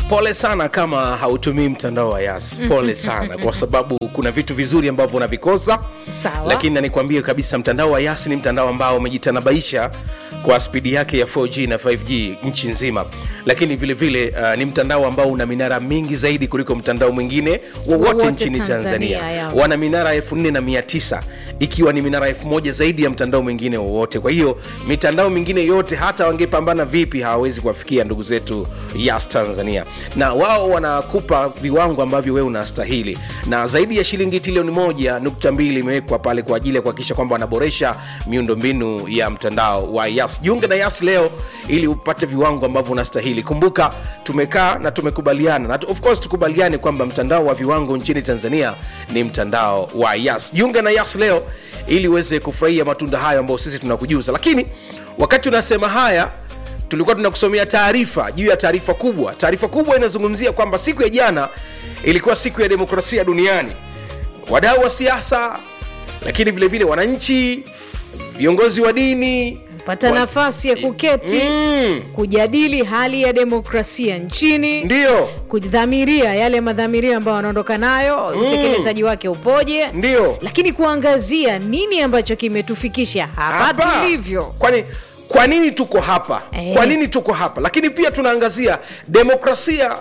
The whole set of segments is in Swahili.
pole sana kama hautumii mtandao wa yas pole sana kwa sababu kuna vitu vizuri ambavyo unavikosa Sawa. lakini na nikwambie kabisa mtandao wa yas ni mtandao ambao umejitanabaisha kwa spidi yake ya 4g na 5g nchi nzima lakini vile vile uh, ni mtandao ambao una minara mingi zaidi kuliko mtandao mwingine wowote Wowote nchini tanzania, Tanzania, ya. wana minara 4900 ikiwa ni minara 1000 zaidi ya mtandao mwingine wowote kwa hiyo mitandao mingine yote hata wangepambana vipi hawawezi kuwafikia ndugu zetu yas tanzania na wao wanakupa viwango ambavyo wewe unastahili na zaidi ya shilingi trilioni moja nukta mbili imewekwa pale kwa ajili ya kuhakikisha kwamba wanaboresha miundombinu ya mtandao wa yas jiunge na yas leo ili upate viwango ambavyo unastahili kumbuka tumekaa na tumekubaliana na of course tukubaliane kwamba mtandao wa viwango nchini tanzania ni mtandao wa yas jiunge na yas leo ili uweze kufurahia matunda hayo ambayo sisi tunakujuza lakini wakati unasema haya tulikuwa tunakusomea taarifa juu ya taarifa kubwa taarifa kubwa inazungumzia kwamba siku ya jana ilikuwa siku ya demokrasia duniani wadau wa siasa lakini vile vile wananchi viongozi wa dini pata wa- nafasi ya kuketi Mm, kujadili hali ya demokrasia nchini ndio kudhamiria yale madhamirio ambayo wanaondoka nayo utekelezaji wake upoje ndio lakini kuangazia nini ambacho kimetufikisha hapa Hapa. tulivyo kwani kwa nini tuko hapa Eh. kwa nini tuko hapa lakini pia tunaangazia demokrasia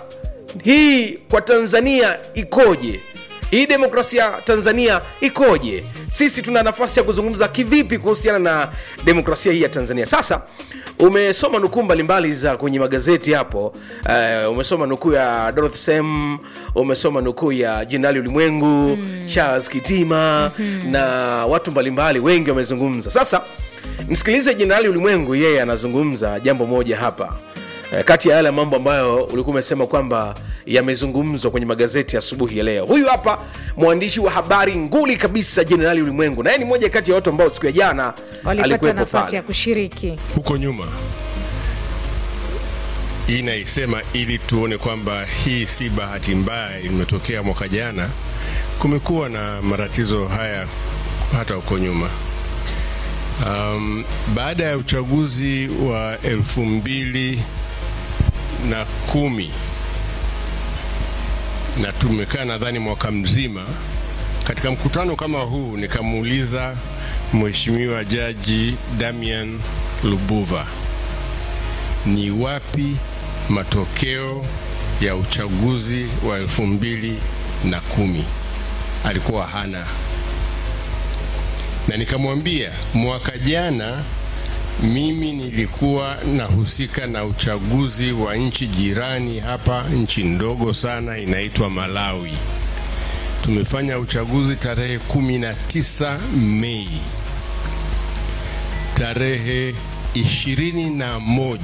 hii kwa tanzania ikoje hii demokrasia tanzania ikoje sisi tuna nafasi ya kuzungumza kivipi kuhusiana na demokrasia hii ya tanzania sasa umesoma nukuu mbalimbali za kwenye magazeti hapo uh, umesoma nukuu ya dorothy sem umesoma nukuu ya jenerali ulimwengu mm. charles kitima mm-hmm. na watu mbalimbali wengi wamezungumza sasa msikilize jenerali ulimwengu yeye anazungumza jambo moja hapa Eh, kati ya yale mambo ambayo ulikuwa umesema kwamba yamezungumzwa kwenye magazeti asubuhi ya leo huyu hapa mwandishi wa habari nguli kabisa jenerali ulimwengu naye ni moja kati ya watu ambao siku ya jana walipata alikuwepo nafasi pale ya kushiriki huko nyuma hii naisema ili tuone kwamba hii si bahati mbaya imetokea mwaka jana kumekuwa na matatizo haya hata huko nyuma um, baada ya uchaguzi wa elfu mbili na kumi na tumekaa nadhani mwaka mzima katika mkutano kama huu nikamuuliza mheshimiwa jaji damian lubuva ni wapi matokeo ya uchaguzi wa elfu mbili na kumi alikuwa hana na nikamwambia mwaka jana mimi nilikuwa nahusika na uchaguzi wa nchi jirani hapa nchi ndogo sana inaitwa malawi tumefanya uchaguzi tarehe 19 mei tarehe 21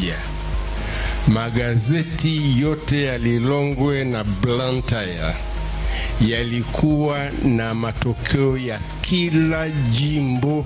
magazeti yote ya lilongwe na blantyre yalikuwa na matokeo ya kila jimbo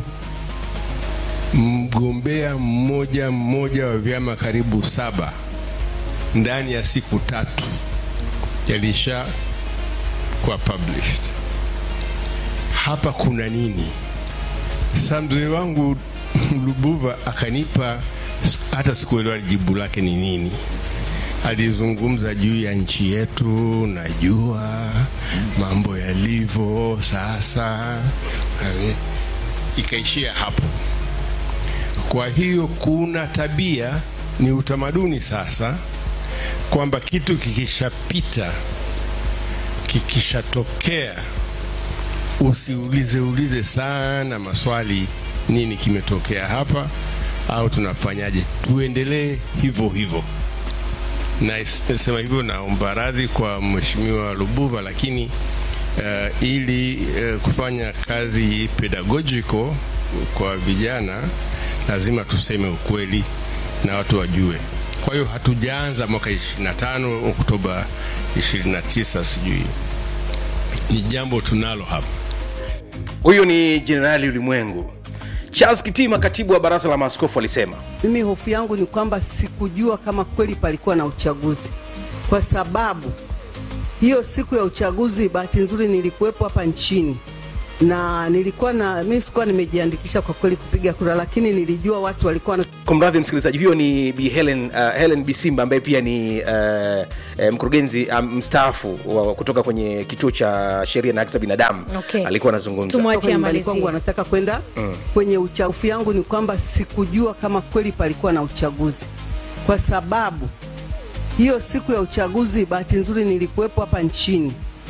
mgombea mmoja mmoja wa vyama karibu saba ndani ya siku tatu yalisha kuwa published hapa kuna nini sa mzee wangu lubuva akanipa hata sikuelewa jibu lake ni nini alizungumza juu ya nchi yetu najua mambo yalivyo sasa ikaishia hapo kwa hiyo kuna tabia ni utamaduni sasa kwamba kitu kikishapita kikishatokea usiulize ulize sana maswali nini kimetokea hapa au tunafanyaje tuendelee hivyo hivyo nasema hivyo naomba radhi kwa mheshimiwa lubuva lakini uh, ili uh, kufanya kazi pedagogical kwa vijana lazima tuseme ukweli na watu wajue kwa hiyo hatujaanza mwaka 25 oktoba 29 sijui ni jambo tunalo hapa huyu ni jenerali ulimwengu charles kitima katibu wa baraza la maaskofu alisema Mimi hofu yangu ni kwamba sikujua kama kweli palikuwa na uchaguzi, kwa sababu hiyo siku ya uchaguzi, bahati nzuri nilikuwepo hapa nchini, na nilikuwa na mimi sikuwa nimejiandikisha kwa kweli kupiga kura, lakini nilijua watu walikuwa na kumradhi msikilizaji huyo ni bi helen, uh, helen bisimba ambaye pia ni uh, uh, mkurugenzi um, mstaafu wa kutoka kwenye kituo cha sheria na haki za binadamu Okay. alikuwa anazungumza Tumwa- kutoka nyumbani amalizie. kwangu wanataka kwenda kwenye uchaguzi. yangu ni kwamba sikujua kama kweli palikuwa na uchaguzi, kwa sababu hiyo siku ya uchaguzi, bahati nzuri nilikuwepo hapa nchini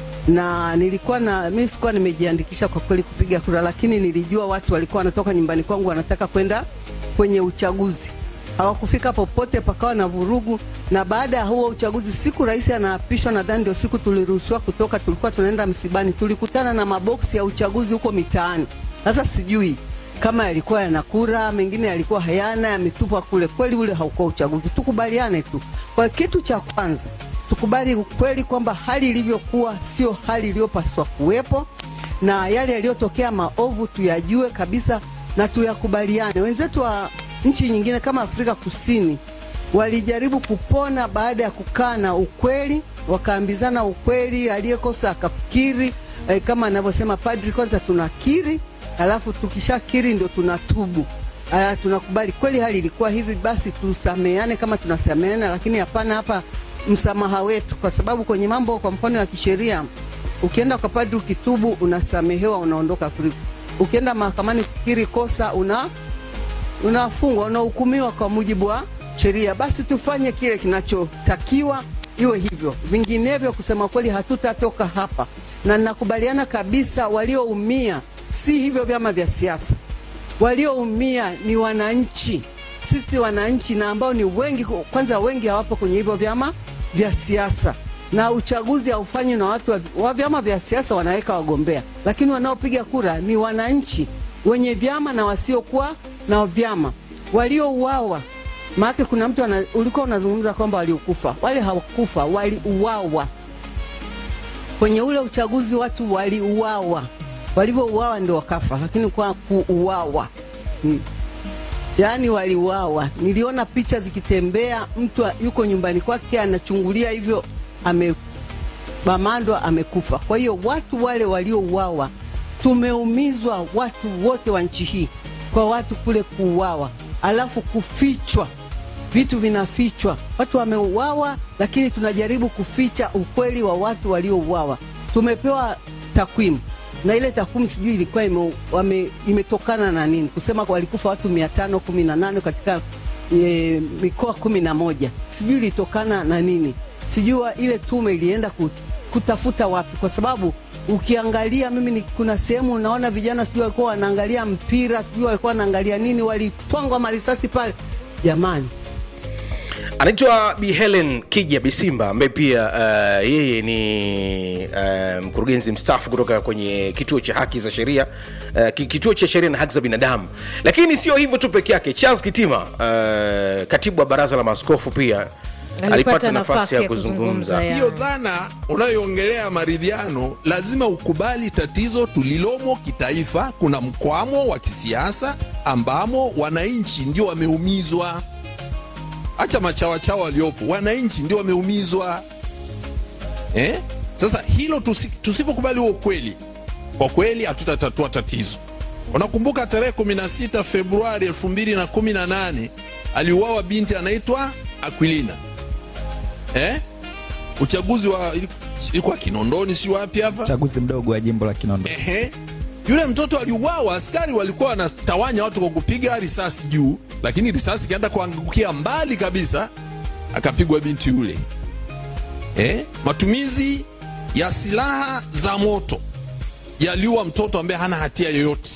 na nilikuwa na mimi sikuwa nimejiandikisha kwa kweli kupiga kura, lakini nilijua watu walikuwa wanatoka nyumbani kwangu wanataka kwenda kwenye uchaguzi. Hawakufika popote, pakawa na vurugu. Na baada ya huo uchaguzi, siku rais anaapishwa, nadhani ndio siku tuliruhusiwa kutoka, tulikuwa tunaenda msibani, tulikutana na maboksi ya uchaguzi huko mitaani. Sasa sijui kama yalikuwa yana kura, mengine yalikuwa hayana, yametupwa kule. Kweli ule haukuwa uchaguzi, tukubaliane tu. Kwa kitu cha kwanza tukubali ukweli kwamba hali ilivyokuwa sio hali iliyopaswa kuwepo, na yale yaliyotokea maovu tuyajue kabisa na tuyakubaliane. Wenzetu wa nchi nyingine kama Afrika Kusini walijaribu kupona baada ya kukaa na ukweli, wakaambizana ukweli, aliyekosa akakiri. Eh, kama anavyosema padri, kwanza tunakiri, alafu tukishakiri ndio tunatubu. Aya, tunakubali kweli hali ilikuwa hivi, basi tusameane kama tunasameana, lakini hapana hapa msamaha wetu, kwa sababu kwenye mambo kwa mfano ya kisheria, ukienda kwa padri ukitubu, unasamehewa, unaondoka free. Ukienda mahakamani kukiri kosa, una unafungwa, unahukumiwa kwa mujibu wa sheria. Basi tufanye kile kinachotakiwa, iwe hivyo, vinginevyo kusema kweli hatutatoka hapa, na ninakubaliana kabisa, walioumia si hivyo vyama vya siasa walioumia ni wananchi, sisi wananchi, na ambao ni wengi. Kwanza wengi hawapo kwenye hivyo vyama vya siasa, na uchaguzi haufanywi na watu wa, wa vyama vya siasa, wanaweka wagombea, lakini wanaopiga kura ni wananchi wenye vyama na wasiokuwa na vyama. Waliouawa maana kuna mtu ana, ulikuwa unazungumza kwamba waliokufa, wale hawakufa, waliuawa kwenye ule uchaguzi watu waliuawa, walivyouawa ndio wakafa, lakini kwa kuuawa hmm. Yaani waliuawa. Niliona picha zikitembea, mtu yuko nyumbani kwake anachungulia hivyo, amebamandwa, amekufa. Kwa hiyo watu wale waliouawa, tumeumizwa watu wote wa nchi hii kwa watu kule kuuawa, alafu kufichwa vitu vinafichwa, watu wameuawa, lakini tunajaribu kuficha ukweli wa watu waliouawa. Tumepewa takwimu na ile takwimu sijui ilikuwa ime, wame, imetokana na nini, kusema walikufa watu 518 katika e, mikoa kumi na moja, sijui ilitokana na nini, sijui ile tume ilienda kutafuta wapi, kwa sababu ukiangalia mimi ni, kuna sehemu unaona vijana sijui walikuwa wanaangalia mpira, sijui walikuwa wanaangalia nini, walitwangwa marisasi pale, jamani anaitwa Bi Helen Kija Bisimba ambaye pia uh, yeye ni uh, mkurugenzi mstaafu kutoka kwenye kituo cha haki za sheria uh, kituo cha sheria na haki za binadamu. Lakini sio hivyo tu peke yake, Charles Kitima uh, katibu wa baraza la maaskofu pia alipata nafasi ya kuzungumza. ya. hiyo dhana unayoongelea maridhiano, lazima ukubali tatizo tulilomo kitaifa. Kuna mkwamo wa kisiasa ambamo wananchi ndio wameumizwa. Acha machawachawa waliopo, wananchi ndio wameumizwa eh? Sasa hilo tusi, tusipokubali huo ukweli, kwa kweli hatutatatua tatizo. Unakumbuka tarehe 16 Februari 2018 aliuawa binti anaitwa Aquilina eh? Uchaguzi wa ilikuwa Kinondoni, si wapi hapa uchaguzi mdogo wa jimbo la Kinondoni. Ehe. Yule mtoto aliuawa, askari walikuwa wanatawanya watu kwa kupiga risasi juu, lakini risasi ikaenda kuangukia mbali kabisa, akapigwa binti yule. Eh? Matumizi ya silaha za moto yaliua mtoto ambaye hana hatia yoyote,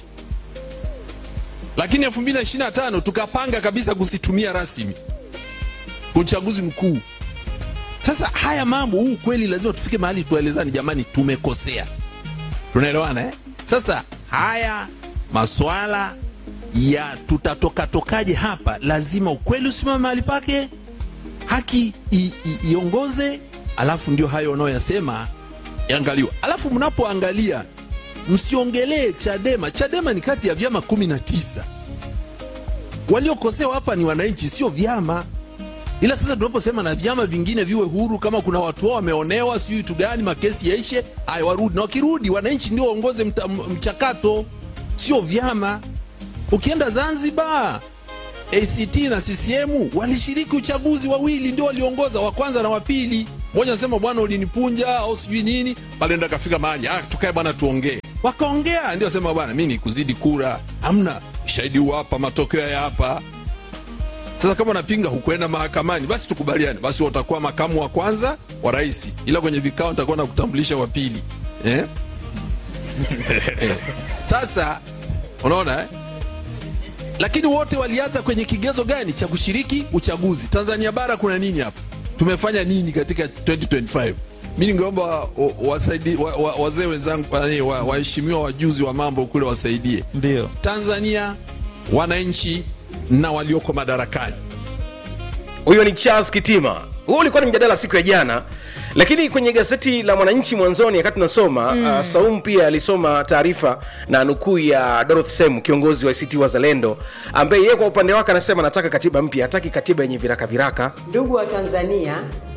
lakini 2025 tukapanga kabisa kusitumia rasmi kwa uchaguzi mkuu. Sasa haya mambo, huu kweli lazima tufike mahali tuelezani, jamani, tumekosea. Tunaelewana eh? Sasa haya maswala ya tutatoka tokaje hapa, lazima ukweli usimame mahali pake, haki i- i- iongoze, alafu ndio hayo unayoyasema yaangaliwa. Alafu mnapoangalia msiongelee Chadema. Chadema ni kati ya vyama kumi na tisa. Waliokosewa hapa ni wananchi, sio vyama. ila sasa tunaposema na vyama vingine viwe huru kama kuna watu wao wameonewa sijui vitu gani makesi yaishe aya warudi na wakirudi wananchi ndio waongoze mta- m- mchakato sio vyama ukienda zanzibar act na ccm walishiriki uchaguzi wawili ndio waliongoza wa kwanza na wa pili mmoja anasema bwana ulinipunja au sijui nini pale ndo akafika mahali ah, tukae bwana tuongee wakaongea ndio asema bwana mi nikuzidi kura hamna shahidi huu hapa matokeo ya hapa sasa kama unapinga hukwenda mahakamani basi tukubaliane basi watakuwa makamu wa kwanza wa rais ila kwenye vikao nitakuwa na kutambulisha wa pili eh? Eh. sasa unaona eh? lakini wote walianza kwenye kigezo gani cha kushiriki uchaguzi tanzania bara kuna nini hapa tumefanya nini katika 2025 mi ningeomba wa- wasaidi- wa- wa- wazee wenzangu nani, wa- waheshimiwa wajuzi wa mambo kule wasaidie Ndio. tanzania wananchi na walioko madarakani huyo ni charles kitima huu ulikuwa ni mjadala siku ya jana lakini kwenye gazeti la mwananchi mwanzoni wakati tunasoma mm. uh, saum pia alisoma taarifa na nukuu ya dorothy sem kiongozi wa act wazalendo ambaye yeye kwa upande wake anasema anataka katiba mpya hataki katiba yenye viraka viraka Ndugu wa Tanzania,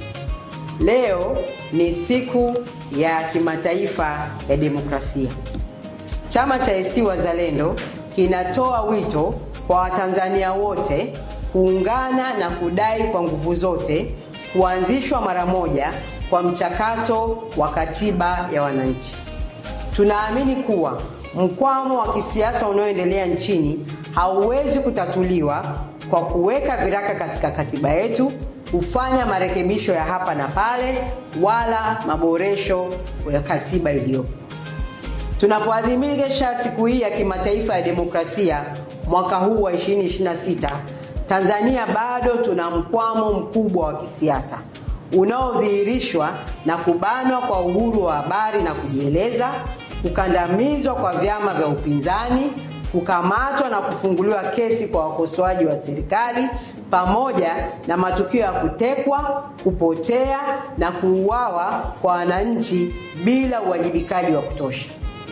leo ni siku ya kimataifa ya demokrasia. Chama cha ACT Wazalendo kinatoa wito kwa Watanzania wote kuungana na kudai kwa nguvu zote kuanzishwa mara moja kwa mchakato wa katiba ya wananchi. Tunaamini kuwa mkwamo wa kisiasa unaoendelea nchini hauwezi kutatuliwa kwa kuweka viraka katika katiba yetu, kufanya marekebisho ya hapa na pale, wala maboresho ya katiba iliyopo. Tunapoadhimisha siku hii ya kimataifa ya demokrasia mwaka huu wa 2026, Tanzania bado tuna mkwamo mkubwa wa kisiasa unaodhihirishwa na kubanwa kwa uhuru wa habari na kujieleza, kukandamizwa kwa vyama vya upinzani, kukamatwa na kufunguliwa kesi kwa wakosoaji wa serikali, pamoja na matukio ya kutekwa, kupotea na kuuawa kwa wananchi bila uwajibikaji wa kutosha.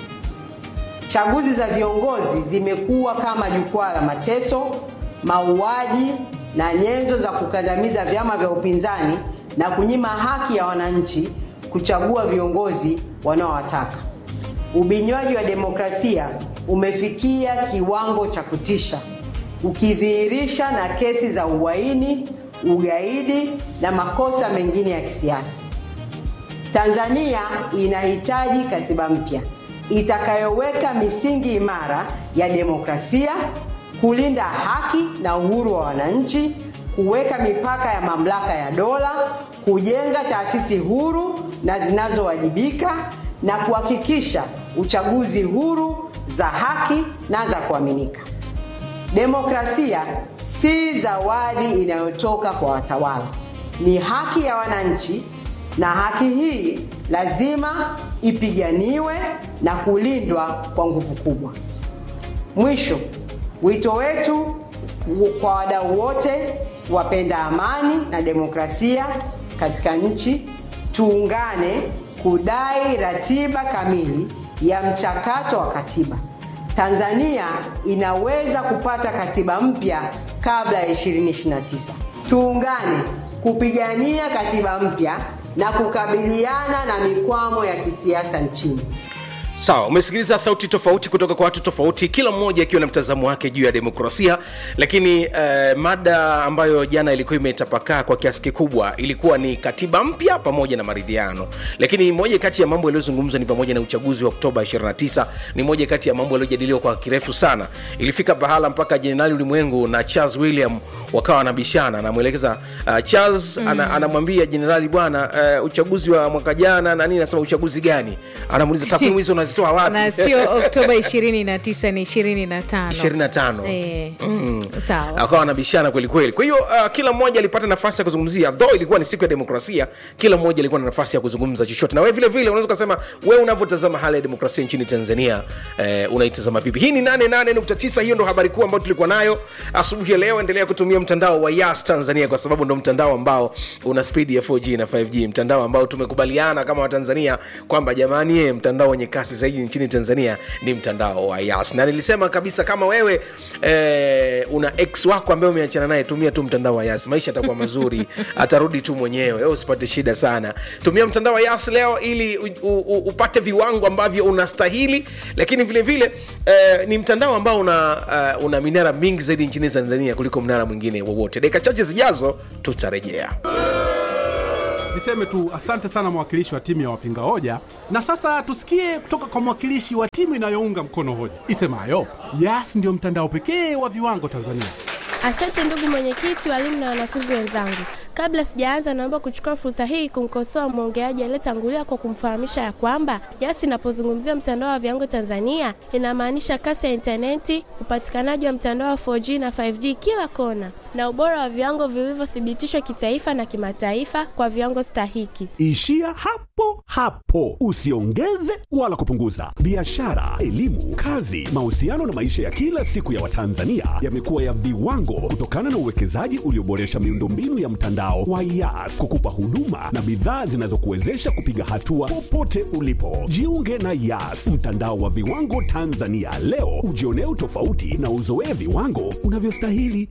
Chaguzi za viongozi zimekuwa kama jukwaa la mateso, mauaji na nyenzo za kukandamiza vyama vya upinzani na kunyima haki ya wananchi kuchagua viongozi wanaowataka. Ubinywaji wa demokrasia umefikia kiwango cha kutisha, ukidhihirisha na kesi za uhaini, ugaidi na makosa mengine ya kisiasa. Tanzania inahitaji katiba mpya itakayoweka misingi imara ya demokrasia, kulinda haki na uhuru wa wananchi, kuweka mipaka ya mamlaka ya dola, kujenga taasisi huru na zinazowajibika na kuhakikisha uchaguzi huru za haki na za kuaminika. Demokrasia si zawadi inayotoka kwa watawala, ni haki ya wananchi, na haki hii lazima ipiganiwe na kulindwa kwa nguvu kubwa. Mwisho, wito wetu kwa wadau wote wapenda amani na demokrasia katika nchi, tuungane kudai ratiba kamili ya mchakato wa katiba. Tanzania inaweza kupata katiba mpya kabla ya 2029. Tuungane kupigania katiba mpya na kukabiliana na mikwamo ya kisiasa nchini. sawa umesikiliza sauti tofauti kutoka kwa watu tofauti kila mmoja akiwa na mtazamo wake juu ya demokrasia lakini eh, mada ambayo jana ilikuwa imetapakaa kwa kiasi kikubwa ilikuwa ni katiba mpya pamoja na maridhiano lakini moja kati ya mambo yaliyozungumzwa ni pamoja na uchaguzi wa oktoba 29 ni moja kati ya mambo yaliyojadiliwa kwa kirefu sana ilifika pahala mpaka jenerali ulimwengu na charles william wakawa wanabishana anamwelekeza uh, charles mm. ana, anamwambia jenerali bwana uh, uchaguzi wa mwaka jana na nini anasema uchaguzi gani anamuuliza takwimu hizo unazitoa wapi na sio oktoba 29 ni 25 25 Eh, sawa akawa wanabishana kweli kweli kwa hiyo uh, kila mmoja alipata nafasi ya kuzungumzia though ilikuwa ni siku ya demokrasia kila mmoja alikuwa na nafasi ya kuzungumza chochote na wewe vile vile unaweza ukasema wewe unavyotazama hali ya demokrasia nchini tanzania eh, unaitazama vipi hii ni 88.9 hiyo ndo habari kuu ambayo tulikuwa nayo asubuhi ya leo endelea kutumia mtandao wa yas tanzania kwa sababu ndo mtandao ambao una spidi ya 4g na 5g mtandao ambao tumekubaliana kama watanzania kwamba jamani ye mtandao wenye kasi zaidi nchini tanzania ni mtandao wa yas na nilisema kabisa kama wewe eh, una ex wako ambaye umeachana naye tumia tu mtandao wa yas maisha atakuwa mazuri atarudi tu mwenyewe wewe usipate shida sana tumia mtandao wa yas leo ili u, u, u, upate viwango ambavyo unastahili lakini vile vile eh, ni mtandao ambao una, uh, una minara mingi zaidi nchini tanzania kuliko mnara mwingine wowote dakika chache zijazo tutarejea Niseme tu asante sana mwakilishi wa timu ya wapinga hoja, na sasa tusikie kutoka kwa mwakilishi wa timu inayounga mkono hoja isemayo Yas ndio mtandao pekee wa viwango Tanzania. Asante ndugu mwenyekiti, walimu na wanafunzi wenzangu. Kabla sijaanza, naomba kuchukua fursa hii kumkosoa mwongeaji aliyetangulia kwa kumfahamisha ya kwamba Yas inapozungumzia mtandao wa viwango Tanzania inamaanisha kasi ya intaneti, upatikanaji wa mtandao wa 4G na 5G kila kona, na ubora wa viwango vilivyothibitishwa kitaifa na kimataifa kwa viwango stahiki. Ishia hapo hapo, usiongeze wala kupunguza. Biashara, elimu, kazi, mahusiano na maisha ya kila siku ya Watanzania yamekuwa ya viwango kutokana na uwekezaji ulioboresha miundombinu ya mtandao wa Yas kukupa huduma na bidhaa zinazokuwezesha kupiga hatua popote ulipo. Jiunge na Yas, mtandao wa viwango Tanzania leo, ujionee utofauti na uzoee viwango unavyostahili.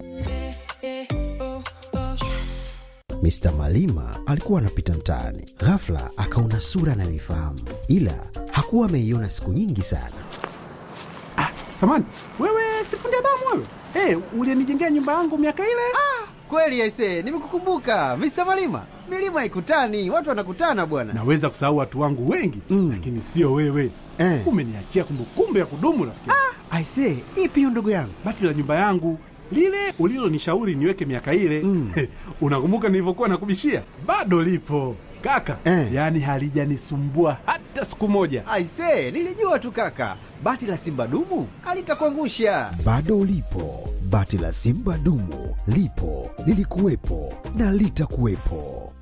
Mr. Malima alikuwa anapita mtaani, ghafla akaona sura anayoifahamu, ila hakuwa ameiona siku nyingi sana. Samani wewe, sifundi damu wewe, hey, ulienijengea nyumba yangu miaka ile. Kweli aise, nimekukumbuka Mr. Malima. Milima ikutani, watu wanakutana bwana. Naweza kusahau watu wangu wengi mm, lakini sio wewe Eh. Umeniachia kumbukumbu ya kudumu rafiki. Aise, ipi hiyo ndugu yangu? Bati la nyumba yangu lile ulilonishauri niweke miaka ile mm. Unakumbuka nilivyokuwa nakubishia? Bado lipo kaka Eh. yaani halijanisumbua hata siku moja. Aise, nilijua tu kaka, bati la simba dumu alitakuangusha. Bado ulipo, bati la simba dumu lipo, lilikuwepo na litakuwepo.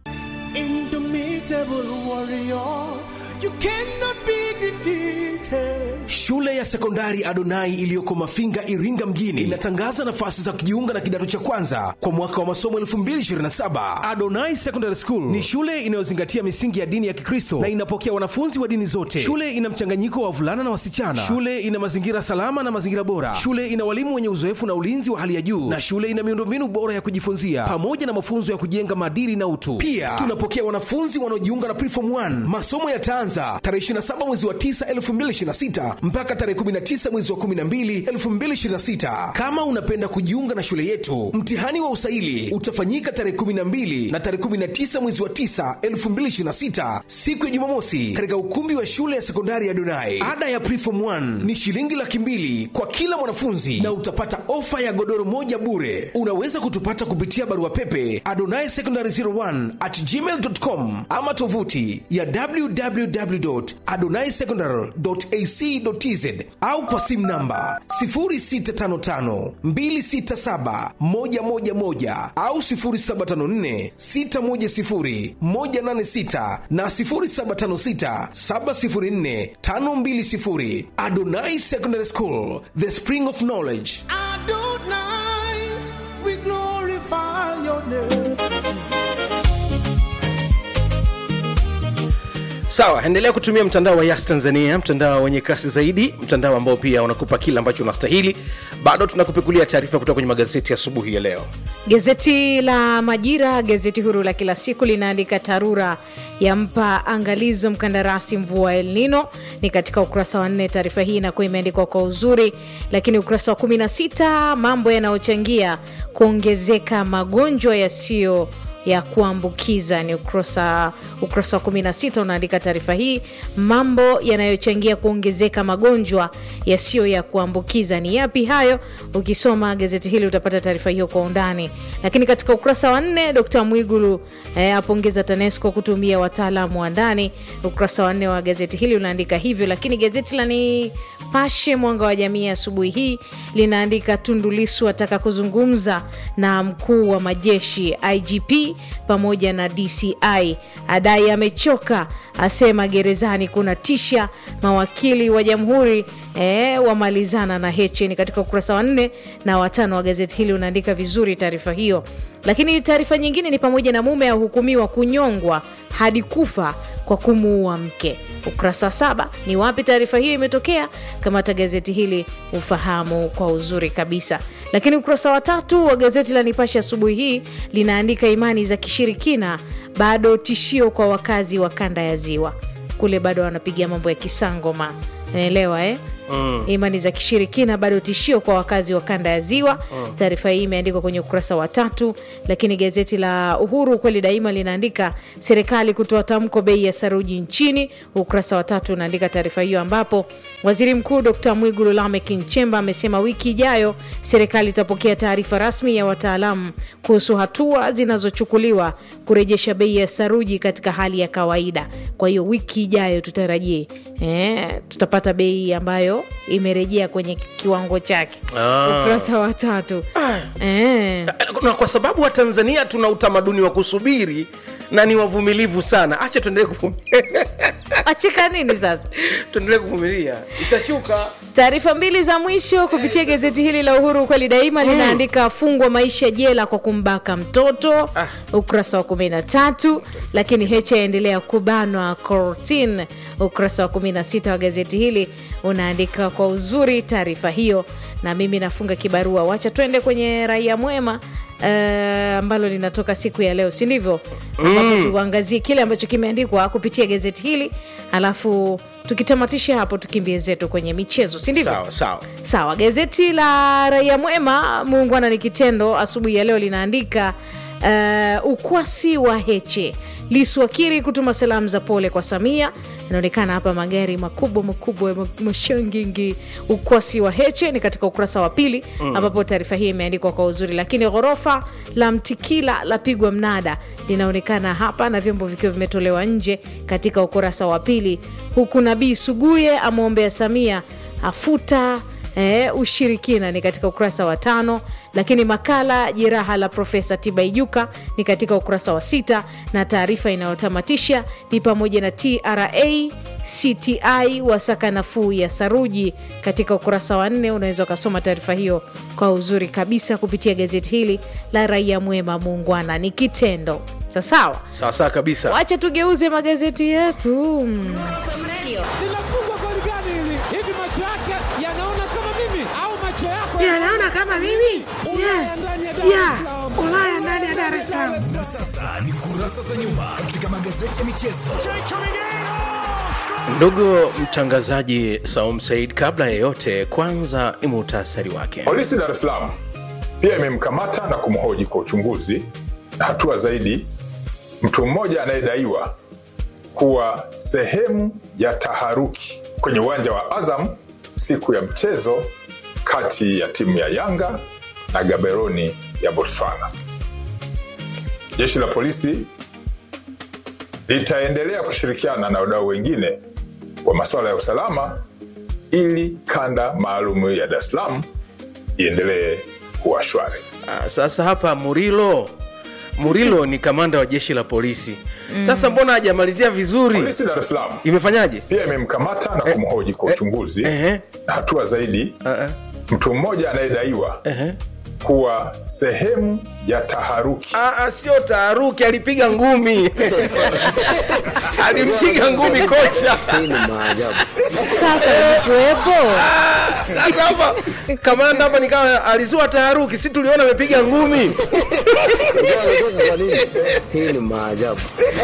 shule ya sekondari adonai iliyoko mafinga iringa mjini inatangaza nafasi za kujiunga na kidato cha kwanza kwa mwaka wa masomo 227 adonai secondary school ni shule inayozingatia misingi ya dini ya kikristo na inapokea wanafunzi wa dini zote shule ina mchanganyiko wa wavulana na wasichana shule ina mazingira salama na mazingira bora shule ina walimu wenye uzoefu na ulinzi wa hali ya juu na shule ina miundombinu bora ya kujifunzia pamoja na mafunzo ya kujenga maadili na utu pia tunapokea wanafunzi wanaojiunga na preform 1 masomo yataanza tarehe 27 mwezi wa 9 2026 mpaka tarehe 19 mwezi wa 12 2026 kama unapenda kujiunga na shule yetu mtihani wa usaili utafanyika tarehe 12 na tarehe 19 mwezi wa 9 2026 siku ya jumamosi katika ukumbi wa shule ya sekondari ya donai ada ya preform 1 ni shilingi laki mbili kwa kila mwanafunzi na utapata ofa ya godoro moja bure unaweza kutupata kupitia barua pepe adonai secondary 01 at gmail.com ama tovuti ya www.adonaisecondary.ac.tz au kwa simu namba 0655267111 au 0754610186 na 0756704520 Adonai Secondary School the spring of knowledge sawa endelea kutumia mtandao wa yas tanzania mtandao wenye kasi zaidi mtandao ambao pia unakupa kile ambacho unastahili bado tunakupekulia taarifa kutoka kwenye magazeti asubuhi ya leo Gazeti la Majira, gazeti huru la kila siku, linaandika TARURA yampa angalizo mkandarasi mvua El Nino. Ni katika ukurasa wa nne. Taarifa hii inakuwa imeandikwa kwa uzuri, lakini ukurasa wa 16 mambo yanayochangia kuongezeka magonjwa yasiyo ya kuambukiza ni ukurasa ukurasa wa 16 unaandika taarifa hii mambo yanayochangia kuongezeka magonjwa yasiyo ya kuambukiza ni yapi hayo ukisoma gazeti hili utapata taarifa hiyo kwa undani lakini katika ukurasa wa nne dkt mwigulu eh, apongeza tanesco kutumia wataalamu wa ndani ukurasa wa nne wa gazeti hili unaandika hivyo lakini gazeti la ni pashe mwanga wa jamii asubuhi hii linaandika tundulisu ataka kuzungumza na mkuu wa majeshi igp pamoja na DCI. Adai amechoka, asema gerezani kuna tisha. Mawakili wa jamhuri eh, wamalizana na Heche. Ni katika ukurasa wa nne na watano wa gazeti hili unaandika vizuri taarifa hiyo. Lakini taarifa nyingine ni pamoja na mume ahukumiwa kunyongwa hadi kufa kwa kumuua mke. Ukurasa wa saba ni wapi taarifa hiyo imetokea? Kamata gazeti hili ufahamu kwa uzuri kabisa. Lakini ukurasa wa tatu wa gazeti la Nipashe asubuhi hii linaandika imani za kishirikina bado tishio kwa wakazi wa kanda ya Ziwa. Kule bado wanapigia mambo ya kisangoma, naelewa eh? Mm. Imani za kishirikina bado tishio kwa wakazi wa kanda ya Ziwa. Mm. Taarifa hii imeandikwa kwenye ukurasa wa tatu, lakini gazeti la Uhuru kweli daima linaandika serikali kutoa tamko bei ya saruji nchini. Ukurasa wa tatu unaandika taarifa hiyo, ambapo waziri mkuu Dr Mwigulu Lameck Nchemba amesema wiki ijayo serikali itapokea taarifa rasmi ya wataalamu kuhusu hatua zinazochukuliwa kurejesha bei ya saruji katika hali ya kawaida. Kwa hiyo wiki ijayo tutarajie eh, tutapata bei ambayo imerejea kwenye kiwango chake. Ah. Ukurasa wa tatu eh. na kwa sababu watanzania tuna utamaduni wa kusubiri na ni wavumilivu sana acha tuendelee kuvumilia achika nini sasa tuendelee kuvumilia itashuka Taarifa mbili za mwisho kupitia gazeti hili la Uhuru kweli daima linaandika fungwa maisha jela kwa kumbaka mtoto, ukurasa wa 13. Lakini Heche aendelea kubanwa kortin, ukurasa wa 16 wa gazeti hili unaandika kwa uzuri taarifa hiyo, na mimi nafunga kibarua. Wacha twende kwenye Raia Mwema eh, ambalo linatoka siku ya leo, si ndivyo? Ambapo tuangazie kile ambacho kimeandikwa kupitia gazeti hili, alafu tukitamatisha hapo tukimbie zetu kwenye michezo, si ndivyo? sawa sawa Sawa, gazeti la Raia Mwema, muungwana ni kitendo, asubuhi ya leo linaandika uh, ukwasi wa Heche Lisu akiri kutuma salamu za pole kwa Samia. Inaonekana hapa magari makubwa makubwa ya mashangingi. Ukwasi wa Heche ni katika ukurasa wa pili Mm. ambapo taarifa hii imeandikwa kwa uzuri, lakini ghorofa la Mtikila lapigwa mnada linaonekana hapa na vyombo vikiwa vimetolewa nje katika ukurasa wa pili, huku Nabii Suguye amwombea Samia afuta eh, ushirikina ni katika ukurasa wa tano, lakini makala jeraha la Profesa Tibaijuka ni katika ukurasa wa sita, na taarifa inayotamatisha ni pamoja na TRA CTI wasaka nafuu ya saruji katika ukurasa wa nne. Unaweza ukasoma taarifa hiyo kwa uzuri kabisa kupitia gazeti hili la Raia Mwema. Muungwana ni kitendo. Sasawa, sawa sawa kabisa wacha tugeuze magazeti yetu mm. linafungwa goli gani hili? Hivi macho yake yanaona kama mimi au macho yako Yanaona kama mimi? Ulaya Yeah. ndani ya Dar es Yeah. Salaam. Ulaya ndani ya Dar es Salaam. Na sasa ni kurasa za nyuma katika magazeti ya michezo. ndugu mtangazaji saum said kabla ya yote kwanza ni muhtasari wake Polisi Dar es Salaam pia imemkamata na kumhoji kwa uchunguzi na hatua zaidi mtu mmoja anayedaiwa kuwa sehemu ya taharuki kwenye uwanja wa Azam siku ya mchezo kati ya timu ya Yanga na Gaberoni ya Botswana. Jeshi la polisi litaendelea kushirikiana na wadau wengine wa masuala ya usalama ili kanda maalum ya Dar es Salaam iendelee kuwa shwari. Ah, sasa hapa murilo murilo ni kamanda wa jeshi la polisi Mm. sasa mbona hajamalizia vizuri Polisi Dar es Salaam imefanyaje pia imemkamata na kumhoji kwa uchunguzi na hatua zaidi mtu mmoja anayedaiwa kuwa sehemu ya taharuki Ah, ah, sio taharuki alipiga ngumi alimpiga ngumi kocha Sasa kuwepo Sasa hapa kamanda hapa nikawa alizua taharuki si tuliona amepiga ngumi hii ni maajabu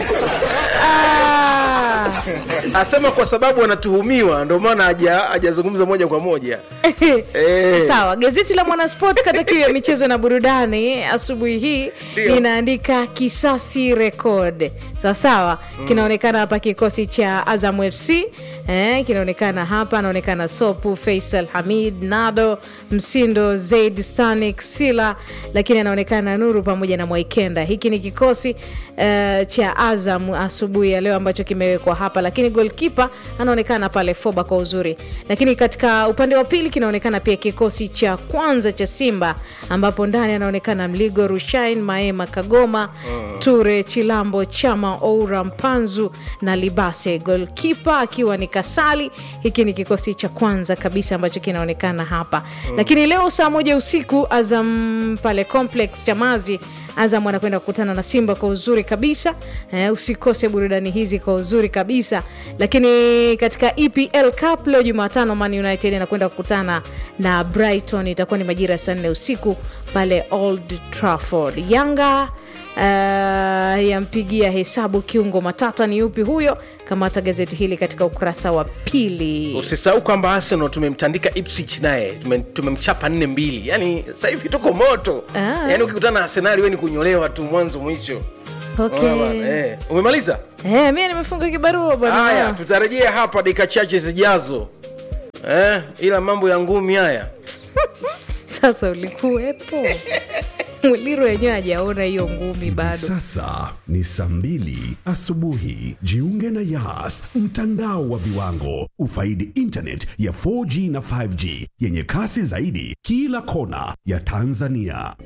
asema kwa sababu wanatuhumiwa ndio maana haja- hajazungumza moja kwa moja Eh. Sawa, gazeti la Mwanasport kata kiu ya michezo na burudani asubuhi hii Ndio. linaandika kisasi record. Sawa sawa, Mm. kinaonekana hapa kikosi cha Azam FC eh, kinaonekana hapa, anaonekana Sopu, Faisal Hamid, Nado, Msindo, Zaid, Stanik, Sila, lakini anaonekana Nuru pamoja na Mwaikenda. Hiki ni kikosi eh, cha Azam asubuhi ya leo ambacho kimewekwa hapa hapa lakini golkipa anaonekana pale foba kwa uzuri lakini katika upande wa pili kinaonekana pia kikosi cha kwanza cha simba ambapo ndani anaonekana mligo rushain maema kagoma ture chilambo chama oura mpanzu na libase golkipa akiwa ni kasali hiki ni kikosi cha kwanza kabisa ambacho kinaonekana hapa lakini leo saa moja usiku azam pale complex chamazi azam anakwenda kukutana na simba kwa uzuri kabisa eh, usikose burudani hizi kwa uzuri kabisa lakini katika epl cup leo jumatano man united anakwenda kukutana na brighton itakuwa ni majira ya saa nne usiku pale old trafford yanga Uh, yampigia hesabu kiungo matata ni yupi huyo kamata gazeti hili katika ukurasa wa pili usisahau kwamba arsenal tumemtandika ipswich naye tume- tumemchapa nne mbili yani sasa hivi tuko moto Ah. yani ukikutana na arsenali we ni kunyolewa tu mwanzo mwisho Okay. Unaona bwana, eh. umemaliza Eh, mi nimefunga kibarua bwana haya tutarejea hapa dakika chache zijazo eh, ila mambo ya ngumi haya sasa ulikuwepo mwiliro wenyewe hajaona hiyo ngumi bado Sasa ni saa mbili asubuhi. Jiunge na Yas, mtandao wa viwango. Ufaidi internet ya 4G na 5G yenye kasi zaidi kila kona ya Tanzania.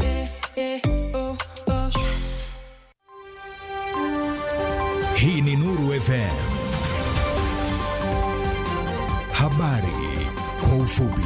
Hii ni Nuru FM. Habari kwa ufupi.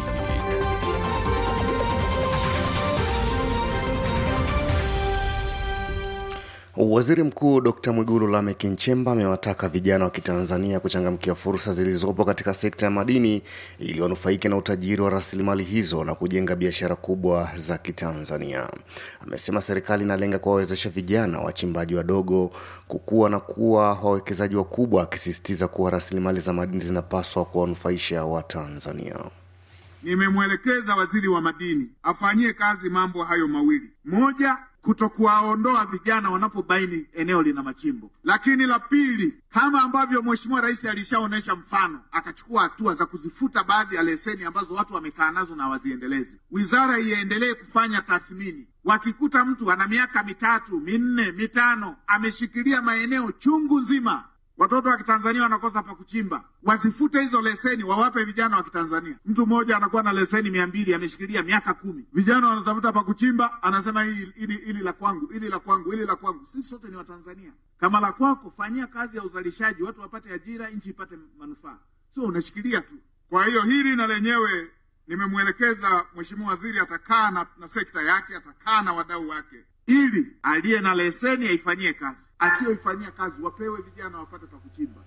Waziri Mkuu Dr Mwigulu Lameck Nchemba amewataka vijana wa Kitanzania kuchangamkia fursa zilizopo katika sekta ya madini ili wanufaike na utajiri wa rasilimali hizo na kujenga biashara kubwa za Kitanzania. Amesema serikali inalenga kuwawezesha vijana wachimbaji wadogo kukua na kuwa wawekezaji wakubwa, akisisitiza kuwa rasilimali za madini zinapaswa kuwanufaisha Watanzania. Nimemwelekeza waziri wa madini afanyie kazi mambo hayo mawili: moja, kutokuwaondoa vijana wanapobaini eneo lina machimbo, lakini la pili, kama ambavyo Mheshimiwa Rais alishaonyesha mfano, akachukua hatua za kuzifuta baadhi ya leseni ambazo watu wamekaa nazo na waziendelezi. Wizara iendelee kufanya tathmini. Wakikuta mtu ana miaka mitatu, minne, mitano, ameshikilia maeneo chungu nzima watoto wa Kitanzania wanakosa pa kuchimba, wasifute hizo leseni, wawape vijana wa Kitanzania. Mtu mmoja anakuwa na leseni mia mbili ameshikilia miaka kumi, vijana wanatafuta pa kuchimba, anasema hili hili hili la kwangu, hili la kwangu, hili la kwangu. Sisi sote ni Watanzania. Kama la kwako, fanyia kazi ya uzalishaji, watu wapate ajira, nchi ipate manufaa, sio unashikilia tu. Kwa hiyo hili na lenyewe nimemwelekeza Mheshimiwa Waziri, atakaa na, na sekta yake, atakaa na wadau wake ili aliye na leseni aifanyie kazi, asiyoifanyia kazi wapewe vijana wapate pa kuchimba.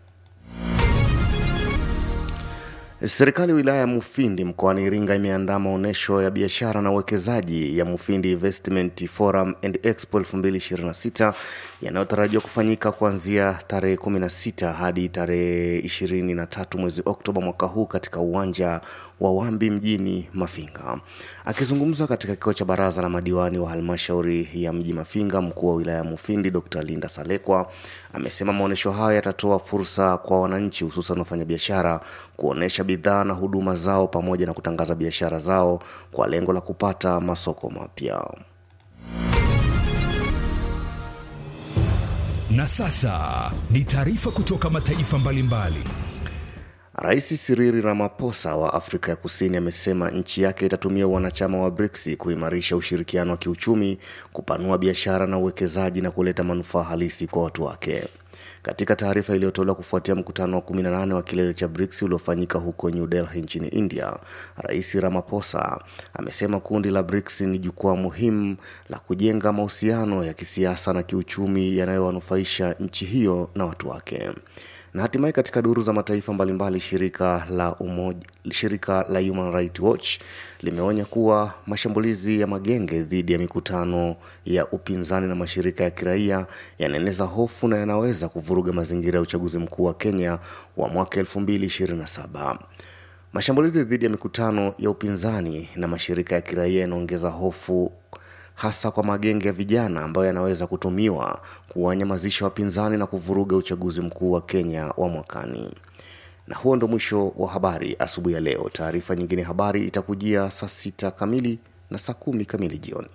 Serikali ya wilaya ya Mufindi mkoani Iringa imeandaa maonyesho ya biashara na uwekezaji ya Mufindi Investment Forum and Expo 2026 yanayotarajiwa kufanyika kuanzia tarehe 16 hadi tarehe 23 mwezi Oktoba mwaka huu katika uwanja wa Wambi mjini Mafinga. Akizungumza katika kikao cha baraza la madiwani wa halmashauri ya mji Mafinga, mkuu wa wilaya ya Mufindi Dr. Linda Salekwa amesema maonyesho hayo yatatoa fursa kwa wananchi hususan wafanyabiashara kuonesha bidhaa na huduma zao pamoja na kutangaza biashara zao kwa lengo la kupata masoko mapya. Na sasa ni taarifa kutoka mataifa mbalimbali. Rais Cyril Ramaphosa wa Afrika ya Kusini amesema nchi yake itatumia wanachama wa BRICS kuimarisha ushirikiano wa kiuchumi, kupanua biashara na uwekezaji na kuleta manufaa halisi kwa watu wake. Katika taarifa iliyotolewa kufuatia mkutano wa 18 wa kilele cha BRICS uliofanyika huko New Delhi nchini India, Rais Ramaphosa amesema kundi la BRICS ni jukwaa muhimu la kujenga mahusiano ya kisiasa na kiuchumi yanayowanufaisha nchi hiyo na watu wake na hatimaye katika duru za mataifa mbalimbali shirika la umoja, shirika la Human Rights Watch limeonya kuwa mashambulizi ya magenge dhidi ya mikutano ya upinzani na mashirika ya kiraia yanaeneza hofu na yanaweza kuvuruga mazingira ya uchaguzi mkuu wa Kenya wa mwaka 2027. Mashambulizi dhidi ya mikutano ya upinzani na mashirika ya kiraia yanaongeza hofu hasa kwa magenge ya vijana ambayo yanaweza kutumiwa kuwanyamazisha wapinzani na kuvuruga uchaguzi mkuu wa Kenya wa mwakani. Na huo ndo mwisho wa habari asubuhi ya leo. Taarifa nyingine habari itakujia saa sita kamili na saa kumi kamili jioni.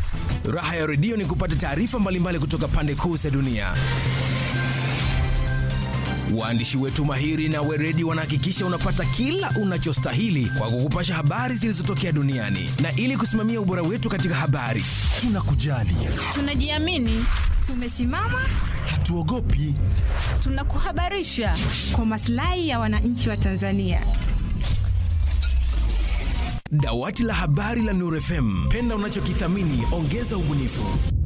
Raha ya redio ni kupata taarifa mbalimbali kutoka pande kuu za dunia. Waandishi wetu mahiri na weredi wanahakikisha unapata kila unachostahili kwa kukupasha habari zilizotokea duniani, na ili kusimamia ubora wetu katika habari, tunakujali, Tunajiamini, tumesimama, hatuogopi. tunakuhabarisha kwa maslahi ya wananchi wa Tanzania. Dawati la habari la Nuru FM, penda unachokithamini, ongeza ubunifu.